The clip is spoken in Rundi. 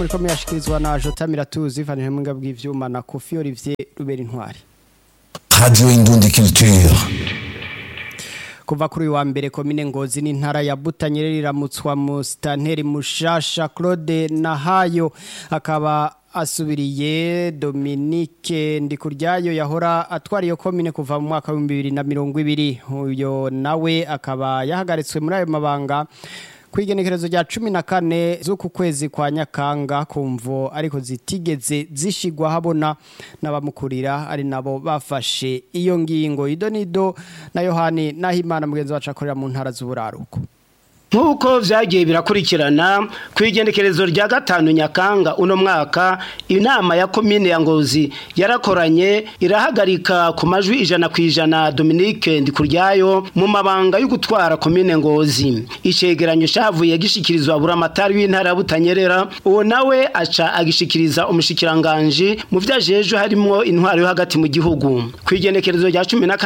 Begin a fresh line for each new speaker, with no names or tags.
Muriko muyashikirizwa na Jota Miratuzi Vanille Mwinga bw'ivyuma na Kofi Olivier Rubera Intwari.
Radio Indundi Culture.
Kuva kuri uyu wa mbere komine Ngozi n'intara ya Butanyerera iramutswa mu stanteri mushasha Claude Nahayo akaba asubiriye Dominique Ndikuryayo yahora atwara iyo komine kuva mu mwaka wa 2020 uyo nawe akaba yahagaritswe muri ayo mabanga kwigenekerezo rya cumi na kane z'uku kwezi kwa nyakanga kumvo ariko zitigeze zishigwa habona n'abamukurira ari nabo bafashe iyo ngingo ido nido na yohani nahimana mugenzi wacu akorera mu ntara z'uburaruko
nk'uko vyagiye birakurikirana ku igendekerezo rya gatanu nyakanga uno mwaka inama ya komine ya ngozi yarakoranye irahagarika ku majwi ijana ku ijana dominique ndikuryayo mu mabanga yo gutwara komine ngozi icegeranyo cavuye gishikirizwa buramatari w'intara ya butanyerera uwo nawe aca agishikiriza umushikiranganji mu vyo ajejwe harimwo intwaro yo hagati mu gihugu ku igendekerezo rya cumi na